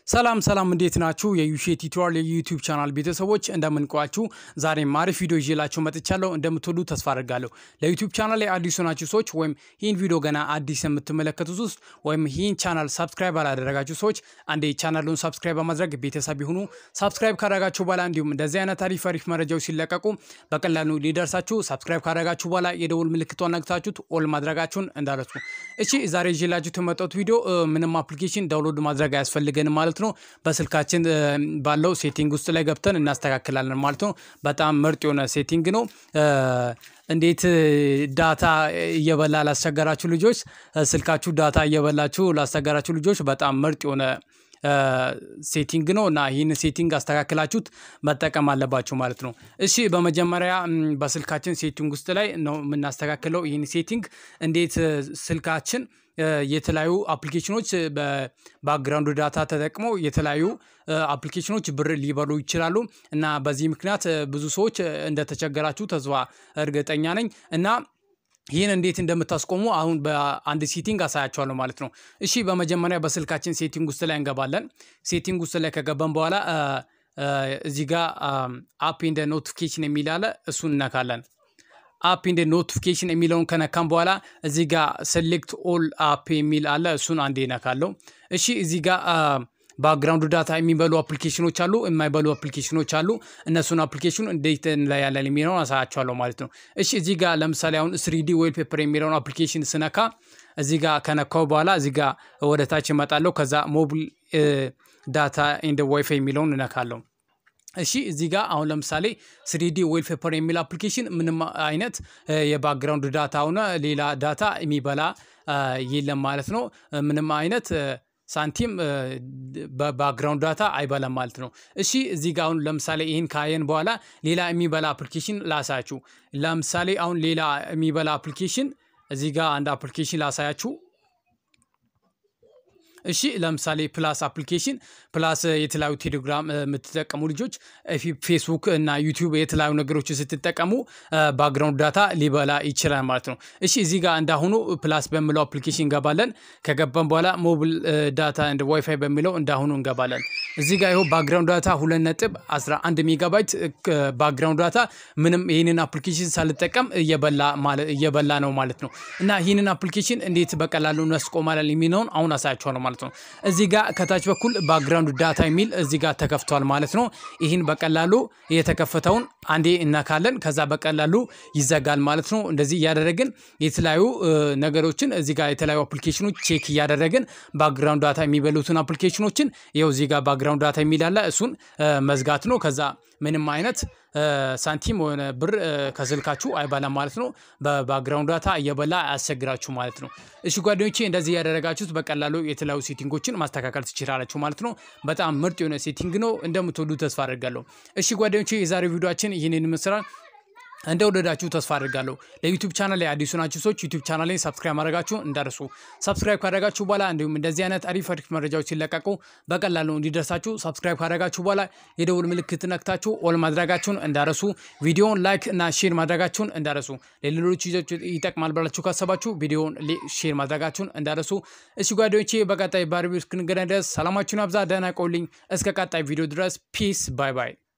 ሰላም ሰላም እንዴት ናችሁ? የዩሼ ቲዩቶሪያል የዩቲዩብ ቻናል ቤተሰቦች እንደምንቋችሁ፣ ዛሬም አሪፍ ቪዲዮ ይዤላችሁ መጥቻለሁ። እንደምትወዱ ተስፋ አድርጋለሁ። ለዩቲዩብ ቻናል ላይ አዲሱ ናችሁ ሰዎች ወይም ይህን ቪዲዮ ገና አዲስ የምትመለከቱት ውስጥ ወይም ይህን ቻናል ሳብስክራይብ አላደረጋችሁ ሰዎች አንዴ ቻናሉን ሳብስክራይብ በማድረግ ቤተሰብ ይሁኑ። ሳብስክራይብ ካደረጋችሁ በኋላ እንዲሁም እንደዚህ አይነት አሪፍ አሪፍ መረጃዎች ሲለቀቁ በቀላሉ ሊደርሳችሁ ሳብስክራይብ ካደረጋችሁ በኋላ የደውል ምልክቷን ነግታችሁት ኦል ማድረጋችሁን እንዳረሱ። እሺ ዛሬ ይዤላችሁ የመጣሁት ቪዲዮ ምንም አፕሊኬሽን ዳውንሎድ ማድረግ አያስፈልገንም ማለት ነው። በስልካችን ባለው ሴቲንግ ውስጥ ላይ ገብተን እናስተካክላለን ማለት ነው። በጣም ምርጥ የሆነ ሴቲንግ ነው። እንዴት ዳታ እየበላ ላስቸገራችሁ ልጆች፣ ስልካችሁ ዳታ እየበላችሁ ላስቸገራችሁ ልጆች በጣም ምርጥ የሆነ ሴቲንግ ነው እና ይህን ሴቲንግ አስተካክላችሁት መጠቀም አለባችሁ ማለት ነው። እሺ በመጀመሪያ በስልካችን ሴቲንግ ውስጥ ላይ ነው የምናስተካክለው። ይህን ሴቲንግ እንዴት ስልካችን የተለያዩ አፕሊኬሽኖች በባክግራውንድ ዳታ ተጠቅመው የተለያዩ አፕሊኬሽኖች ብር ሊበሉ ይችላሉ እና በዚህ ምክንያት ብዙ ሰዎች እንደተቸገራችሁ ተስፋ እርግጠኛ ነኝ እና ይህን እንዴት እንደምታስቆሙ አሁን በአንድ ሴቲንግ አሳያቸዋለሁ ማለት ነው። እሺ በመጀመሪያ በስልካችን ሴቲንግ ውስጥ ላይ እንገባለን። ሴቲንግ ውስጥ ላይ ከገባን በኋላ እዚህ ጋር አፕ እንደ ኖቲፊኬሽን የሚል አለ። እሱን እነካለን። አፕ እንደ ኖቲፊኬሽን የሚለውን ከነካም በኋላ እዚህ ጋር ሴሌክት ኦል አፕ የሚል አለ። እሱን አንዴ እነካለሁ። እሺ እዚህ ጋር ባክግራውንድ ዳታ የሚበሉ አፕሊኬሽኖች አሉ፣ የማይበሉ አፕሊኬሽኖች አሉ። እነሱን አፕሊኬሽን እንዴት እንለያለን የሚለውን አሳያቸዋለሁ ማለት ነው። እሺ እዚህ ጋር ለምሳሌ አሁን ስሪዲ ዌል ፔፐር የሚለውን አፕሊኬሽን ስነካ እዚህ ጋር ከነካው በኋላ እዚህ ጋር ወደ ታች እመጣለሁ። ከዛ ሞቢል ዳታ ኤንድ ዋይፋይ የሚለውን እነካለሁ። እሺ እዚህ ጋር አሁን ለምሳሌ ስሪዲ ዌል ፔፐር የሚል አፕሊኬሽን ምንም አይነት የባክግራውንድ ዳታ ሆነ ሌላ ዳታ የሚበላ የለም ማለት ነው። ምንም አይነት ሳንቲም በባክግራውንድ ዳታ አይበላም ማለት ነው። እሺ እዚህ ጋር አሁን ለምሳሌ ይህን ካየን በኋላ ሌላ የሚበላ አፕሊኬሽን ላሳያችሁ። ለምሳሌ አሁን ሌላ የሚበላ አፕሊኬሽን እዚህ ጋር አንድ አፕሊኬሽን ላሳያችሁ። እሺ ለምሳሌ ፕላስ አፕሊኬሽን ፕላስ የተለያዩ ቴሌግራም የምትጠቀሙ ልጆች ፌስቡክ እና ዩቲዩብ የተለያዩ ነገሮችን ስትጠቀሙ ባክግራውንድ ዳታ ሊበላ ይችላል ማለት ነው። እሺ እዚህ ጋር እንዳሁኑ ፕላስ በሚለው አፕሊኬሽን እንገባለን። ከገባን በኋላ ሞቢል ዳታ እንደ ዋይፋይ በሚለው እንዳሁኑ እንገባለን። እዚህ ጋር ይኸው ባክግራውንድ ዳታ ሁለት ነጥብ 11 ሜጋባይት ባክግራውንድ ዳታ ምንም ይህንን አፕሊኬሽን ሳልጠቀም እየበላ ነው ማለት ነው። እና ይህንን አፕሊኬሽን እንዴት በቀላሉ እናስቆማለን የሚለውን አሁን አሳያችኋለሁ ማለት ነው። እዚህ ጋር ከታች በኩል ባክግራውንድ ዳታ የሚል እዚህ ጋር ተከፍቷል ማለት ነው። ይህን በቀላሉ የተከፈተውን አንዴ እናካለን። ከዛ በቀላሉ ይዘጋል ማለት ነው። እንደዚህ እያደረግን የተለያዩ ነገሮችን እዚህ ጋር የተለያዩ አፕሊኬሽኖች ቼክ እያደረግን ባክግራውንድ ዳታ የሚበሉትን አፕሊኬሽኖችን ይኸው እዚህ ጋር ባክግራውንድ ዳታ የሚል አለ። እሱን መዝጋት ነው። ከዛ ምንም አይነት ሳንቲም ሆነ ብር ከስልካችሁ አይበላም ማለት ነው። በባክግራውንድ ዳታ እየበላ አያስቸግራችሁ ማለት ነው። እሺ ጓደኞቼ እንደዚህ ያደረጋችሁት በቀላሉ የተለያዩ ሴቲንጎችን ማስተካከል ትችላላችሁ ማለት ነው። በጣም ምርጥ የሆነ ሴቲንግ ነው። እንደምትወዱ ተስፋ አድርጋለሁ። እሺ ጓደኞቼ የዛሬው ቪዲዮችን ይህንን ይመስላል። እንደወደዳችሁ ተስፋ አድርጋለሁ። ለዩቲዩብ ቻናል ላይ አዲሱ ናችሁ ሰዎች ዩቲዩብ ቻናል ላይ ሰብስክራይብ ማድረጋችሁ እንዳርሱ። ሰብስክራይብ ካደረጋችሁ በኋላ እንዲሁም እንደዚህ አይነት አሪፍ አሪፍ መረጃዎች ሲለቀቁ በቀላሉ እንዲደርሳችሁ ሰብስክራይብ ካደረጋችሁ በኋላ የደውል ምልክት ነክታችሁ ኦል ማድረጋችሁን እንዳረሱ። ቪዲዮውን ላይክ እና ሼር ማድረጋችሁን እንዳረሱ። ለሌሎች ይጠቅማል ብላችሁ ካሰባችሁ ቪዲዮውን ሼር ማድረጋችሁን እንዳረሱ። እሺ ጓደኞቼ በቀጣይ ባሪቢው እስክንገናኝ ድረስ ሰላማችሁን አብዛ። ደህና ቆልኝ። እስከ ቀጣይ ቪዲዮ ድረስ ፒስ ባይ ባይ።